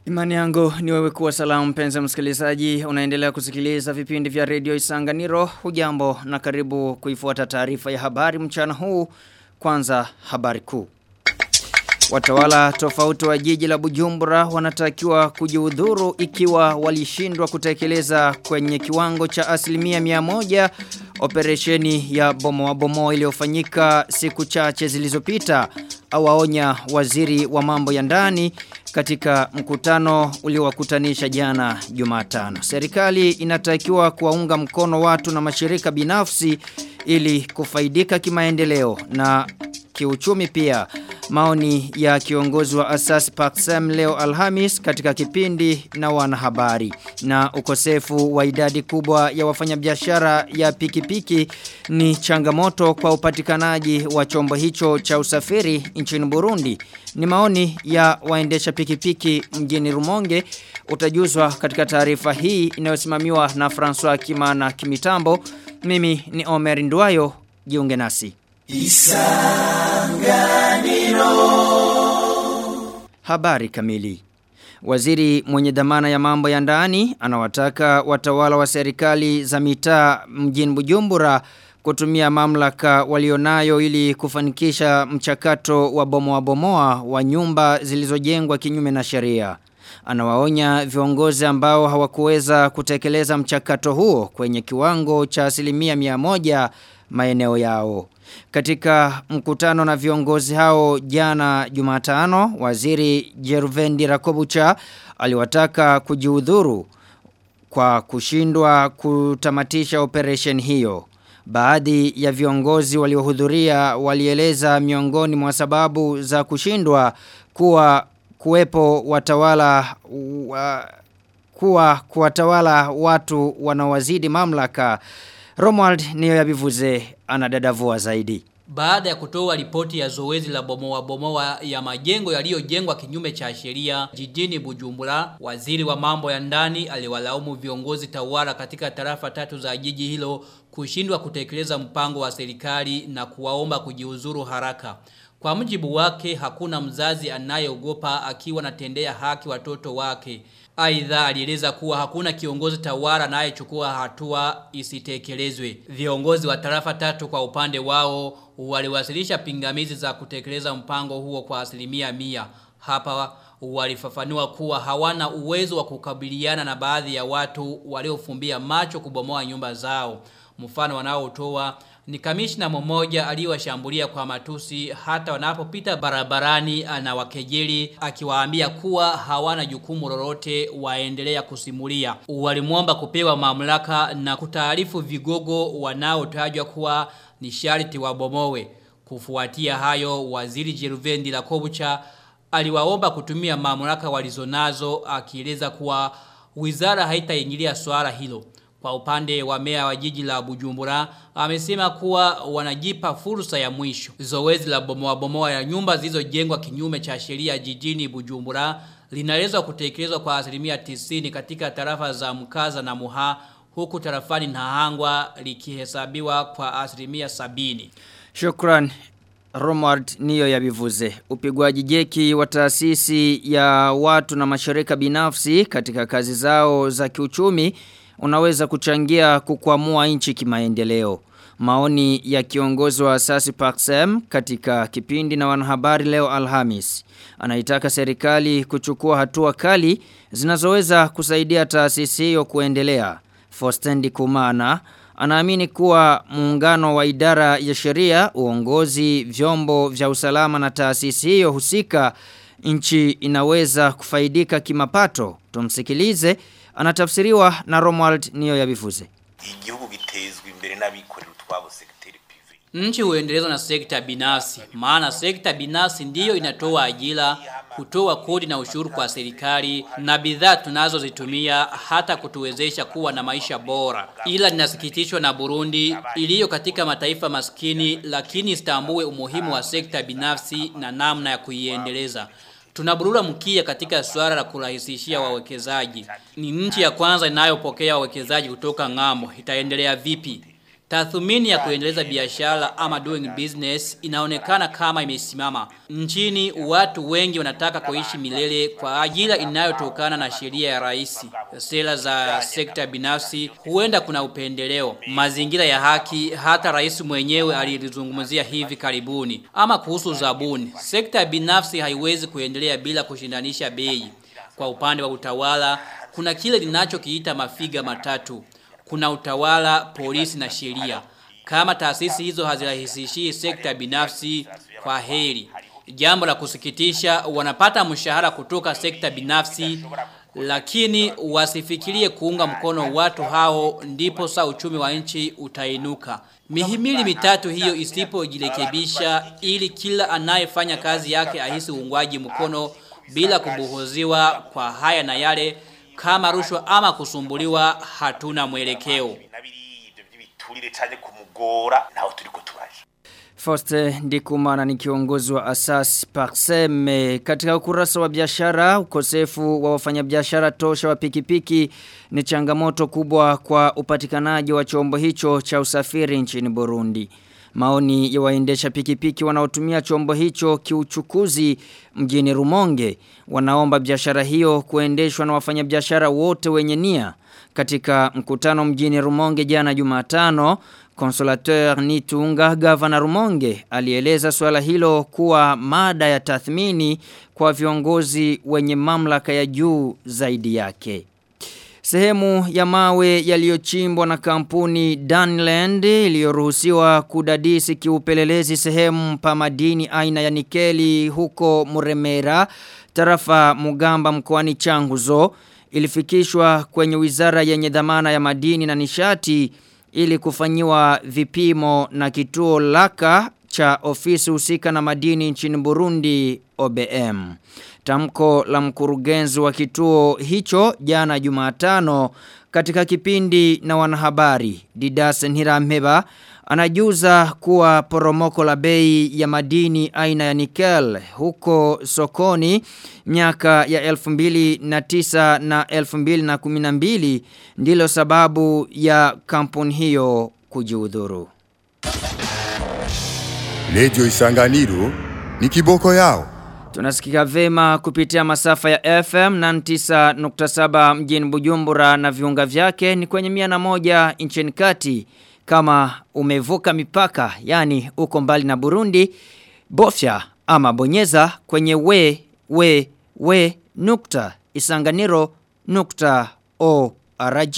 Imani yangu ni wewe kuwa salamu mpenzi msikilizaji unaendelea kusikiliza vipindi vya redio Isanganiro hujambo na karibu kuifuata taarifa ya habari mchana huu kwanza habari kuu Watawala tofauti wa jiji la Bujumbura wanatakiwa kujiudhuru ikiwa walishindwa kutekeleza kwenye kiwango cha asilimia mia moja operesheni ya bomo wa bomo iliyofanyika siku chache zilizopita awaonya waziri wa mambo ya ndani katika mkutano uliowakutanisha jana Jumatano. Serikali inatakiwa kuwaunga mkono watu na mashirika binafsi ili kufaidika kimaendeleo na kiuchumi pia. Maoni ya kiongozi wa Asas Paksem leo Alhamis katika kipindi na wanahabari. Na ukosefu wa idadi kubwa ya wafanyabiashara ya pikipiki ni changamoto kwa upatikanaji wa chombo hicho cha usafiri nchini Burundi. Ni maoni ya waendesha pikipiki mjini Rumonge utajuzwa katika taarifa hii inayosimamiwa na François Kimana Kimitambo. Mimi ni Omer Nduayo, jiunge nasi. Isanganiro Habari kamili Waziri mwenye dhamana ya mambo ya ndani anawataka watawala wa serikali za mitaa mjini Bujumbura kutumia mamlaka walionayo ili kufanikisha mchakato wa bomoa bomoa wa nyumba zilizojengwa kinyume na sheria. Anawaonya viongozi ambao hawakuweza kutekeleza mchakato huo kwenye kiwango cha asilimia mia moja maeneo yao. Katika mkutano na viongozi hao jana Jumatano, waziri Jeruvendi Rakobucha aliwataka kujiudhuru kwa kushindwa kutamatisha operation hiyo. Baadhi ya viongozi waliohudhuria walieleza miongoni mwa sababu za kushindwa kuwa kuwepo watawala wa, kuwa kuwatawala watu wanaowazidi mamlaka Romuald niyo yabivuze anadadavua zaidi. Baada ya kutoa ripoti ya zoezi la bomoa bomoa ya majengo yaliyojengwa kinyume cha sheria jijini Bujumbura, waziri wa mambo ya ndani aliwalaumu viongozi tawala katika tarafa tatu za jiji hilo kushindwa kutekeleza mpango wa serikali na kuwaomba kujiuzuru haraka. Kwa mjibu wake hakuna mzazi anayeogopa akiwa natendea haki watoto wake. Aidha alieleza kuwa hakuna kiongozi tawala anayechukua hatua isitekelezwe. Viongozi wa tarafa tatu kwa upande wao waliwasilisha pingamizi za kutekeleza mpango huo kwa asilimia mia. Hapa walifafanua kuwa hawana uwezo wa kukabiliana na baadhi ya watu waliofumbia macho kubomoa nyumba zao. Mfano wanaotoa ni kamishna mmoja aliyewashambulia kwa matusi hata wanapopita barabarani anawakejeli akiwaambia kuwa hawana jukumu lolote waendelea kusimulia. Walimwomba kupewa mamlaka na kutaarifu vigogo wanaotajwa kuwa ni sharti wabomowe. Kufuatia hayo waziri Jeruvendi la Kobucha aliwaomba kutumia mamlaka walizonazo akieleza kuwa wizara haitaingilia swala hilo. Kwa upande wa mea wa jiji la Bujumbura, amesema kuwa wanajipa fursa ya mwisho. Zoezi la bomoa bomoa ya nyumba zilizojengwa kinyume cha sheria jijini Bujumbura linaweza kutekelezwa kwa asilimia 90 katika tarafa za Mkaza na Muha huku tarafani Nahangwa likihesabiwa kwa asilimia sabini. Shukran Romard niyo yabivuze. Upigwaji jeki wa taasisi ya watu na mashirika binafsi katika kazi zao za kiuchumi unaweza kuchangia kukwamua nchi kimaendeleo. Maoni ya kiongozi wa asasi Paxem katika kipindi na wanahabari leo Alhamis. Anaitaka serikali kuchukua hatua kali zinazoweza kusaidia taasisi hiyo kuendelea. Fostendi Kumana anaamini kuwa muungano wa idara ya sheria, uongozi, vyombo vya usalama na taasisi hiyo husika nchi inaweza kufaidika kimapato. Tumsikilize anatafsiriwa na Romuald niyo yabivuze. Igihugu gitezwe imbere n'abikorera utwabo sekretari Nchi huendelezwa na sekta binafsi, maana sekta binafsi ndiyo inatoa ajira, kutoa kodi na ushuru kwa serikali na bidhaa tunazozitumia hata kutuwezesha kuwa na maisha bora. Ila ninasikitishwa na Burundi iliyo katika mataifa maskini lakini istambue umuhimu wa sekta binafsi na namna ya kuiendeleza. Tunaburura mkia katika swala la kurahisishia wawekezaji. Ni nchi ya kwanza inayopokea wawekezaji kutoka ng'ambo. Itaendelea vipi? Tathmini ya kuendeleza biashara ama doing business inaonekana kama imesimama. Nchini watu wengi wanataka kuishi milele kwa ajira inayotokana na sheria ya rais. Sera za sekta binafsi huenda kuna upendeleo. Mazingira ya haki hata rais mwenyewe alilizungumzia hivi karibuni. Ama kuhusu zabuni. Sekta binafsi haiwezi kuendelea bila kushindanisha bei. Kwa upande wa utawala kuna kile linachokiita mafiga matatu kuna utawala, polisi na sheria. Kama taasisi hizo hazirahisishii sekta binafsi kwa heri. Jambo la kusikitisha wanapata mshahara kutoka sekta binafsi lakini wasifikirie kuunga mkono watu hao ndipo sa uchumi wa nchi utainuka. Mihimili mitatu hiyo isipojirekebisha ili kila anayefanya kazi yake ahisi uungwaji mkono bila kubuhuziwa kwa haya na yale kama rushwa ama kusumbuliwa hatuna mwelekeo. biturire cyane kumugora naho turiko turaje Foste Ndikumana ni kiongozi wa Asas Parsem katika ukurasa wa biashara ukosefu wa wafanyabiashara tosha wa pikipiki ni changamoto kubwa kwa upatikanaji wa chombo hicho cha usafiri nchini Burundi. Maoni ya waendesha pikipiki wanaotumia chombo hicho kiuchukuzi mjini Rumonge wanaomba biashara hiyo kuendeshwa na wafanyabiashara wote wenye nia. Katika mkutano mjini Rumonge jana Jumatano, Consolateur Nitunga Gavana Rumonge alieleza swala hilo kuwa mada ya tathmini kwa viongozi wenye mamlaka ya juu zaidi yake. Sehemu ya mawe yaliyochimbwa na kampuni Dunland iliyoruhusiwa kudadisi kiupelelezi sehemu pa madini aina ya nikeli huko Muremera, tarafa Mugamba mkoani Changuzo ilifikishwa kwenye wizara yenye dhamana ya madini na nishati ili kufanyiwa vipimo na kituo laka cha ofisi husika na madini nchini Burundi OBM. Tamko la mkurugenzi wa kituo hicho jana Jumatano katika kipindi na wanahabari Didas Nhiramheba anajuza kuwa poromoko la bei ya madini aina ya nikel huko sokoni miaka ya 2009 na 2012 ndilo sababu ya kampuni hiyo kujiudhuru. Lejo Isanganiro ni kiboko yao. Tunasikika vema kupitia masafa ya FM na 9.7 mjini Bujumbura na viunga vyake ni kwenye mia na moja nchini kati kama umevuka mipaka yani uko mbali na Burundi bofya ama bonyeza kwenye we we we nukta isanganiro nukta org.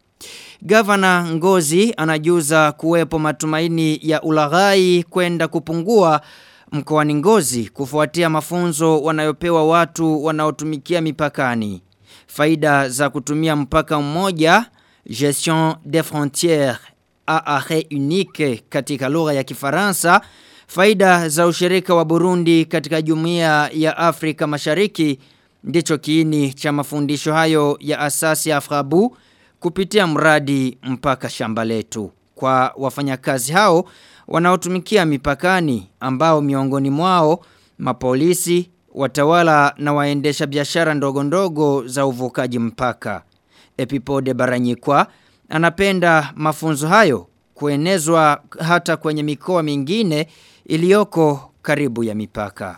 Gavana Ngozi anajuza kuwepo matumaini ya ulaghai kwenda kupungua mkoani Ngozi kufuatia mafunzo wanayopewa watu wanaotumikia mipakani. Faida za kutumia mpaka mmoja gestion des frontières à arrêt unique katika lugha ya Kifaransa, faida za ushirika wa Burundi katika Jumuiya ya Afrika Mashariki ndicho kiini cha mafundisho hayo ya asasi ya Afrabu kupitia mradi mpaka shamba letu. Kwa wafanyakazi hao wanaotumikia mipakani ambao miongoni mwao mapolisi, watawala na waendesha biashara ndogo ndogo za uvukaji mpaka. Epipode Baranyikwa anapenda mafunzo hayo kuenezwa hata kwenye mikoa mingine iliyoko karibu ya mipaka.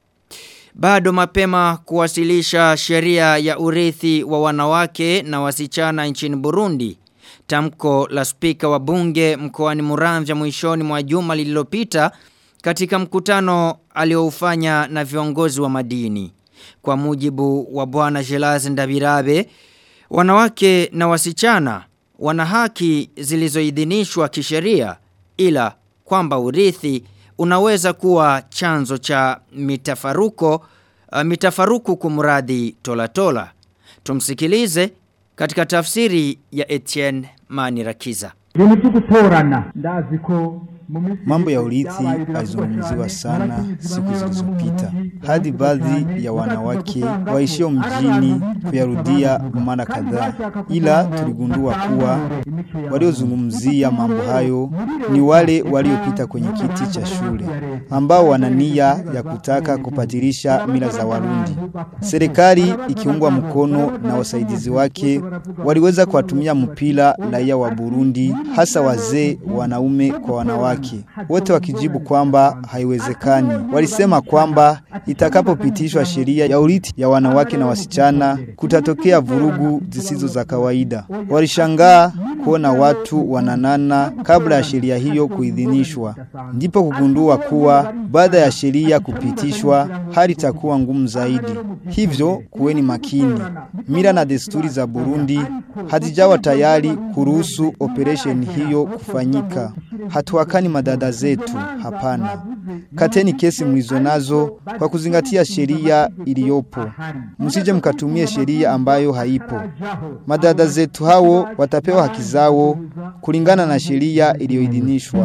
Bado mapema kuwasilisha sheria ya urithi wa wanawake na wasichana nchini Burundi. Tamko la spika wa bunge mkoani Muramvya mwishoni mwa juma lililopita katika mkutano alioufanya na viongozi wa madini. Kwa mujibu wa bwana Gelaz Ndabirabe, wanawake na wasichana wana haki zilizoidhinishwa kisheria ila kwamba urithi unaweza kuwa chanzo cha mitafaruko uh, mitafaruku kumradhi tola tola. Tumsikilize katika tafsiri ya Etienne Manirakiza. ibintu byo gutorana ndazi ko Mambo ya urithi alizungumziwa sana siku zilizopita, hadi baadhi ya wanawake waishio mjini kuyarudia mara kadhaa, ila tuligundua kuwa waliozungumzia mambo hayo ni wale waliopita kwenye kiti cha shule ambao wana nia ya kutaka kupatirisha mila za Warundi. Serikali ikiungwa mkono na wasaidizi wake waliweza kuwatumia mpira raia wa Burundi, hasa wazee, wanaume kwa wanawake, wote wakijibu kwamba haiwezekani. Walisema kwamba itakapopitishwa sheria ya urithi ya wanawake na wasichana kutatokea vurugu zisizo za kawaida. Walishangaa kuona watu wananana kabla ya sheria hiyo kuidhinishwa, ndipo kugundua kuwa baada ya sheria kupitishwa hali itakuwa ngumu zaidi. Hivyo kuweni makini. Mila na desturi za Burundi hazijawa tayari kuruhusu operation hiyo kufanyika. Hatuwakani madada zetu, hapana. Kateni kesi mlizo nazo kwa kuzingatia sheria iliyopo. Msije mkatumie sheria ambayo haipo. Madada zetu hao watapewa haki zao kulingana na sheria iliyoidhinishwa.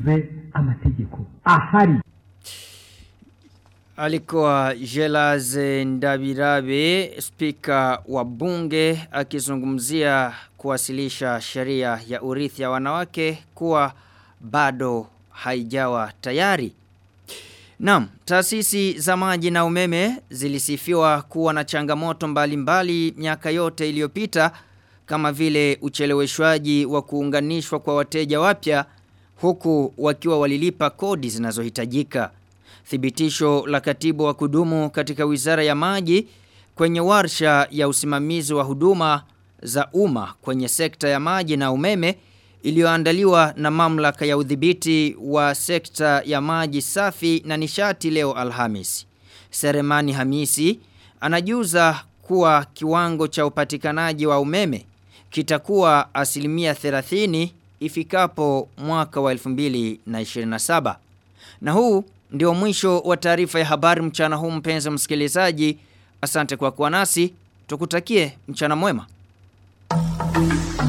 Alikuwa Jelaze Ndabirabe, spika wa bunge, akizungumzia kuwasilisha sheria ya urithi ya wanawake kuwa bado haijawa tayari. Naam, taasisi za maji na umeme zilisifiwa kuwa na changamoto mbalimbali miaka yote iliyopita kama vile ucheleweshwaji wa kuunganishwa kwa wateja wapya huku wakiwa walilipa kodi zinazohitajika. Thibitisho la katibu wa kudumu katika wizara ya maji kwenye warsha ya usimamizi wa huduma za umma kwenye sekta ya maji na umeme iliyoandaliwa na mamlaka ya udhibiti wa sekta ya maji safi na nishati leo Alhamis. Seremani Hamisi anajuza kuwa kiwango cha upatikanaji wa umeme kitakuwa asilimia 30 ifikapo mwaka wa 2027. Na huu ndio mwisho wa taarifa ya habari mchana huu mpenzi msikilizaji. Asante kwa kuwa nasi. Tukutakie mchana mwema.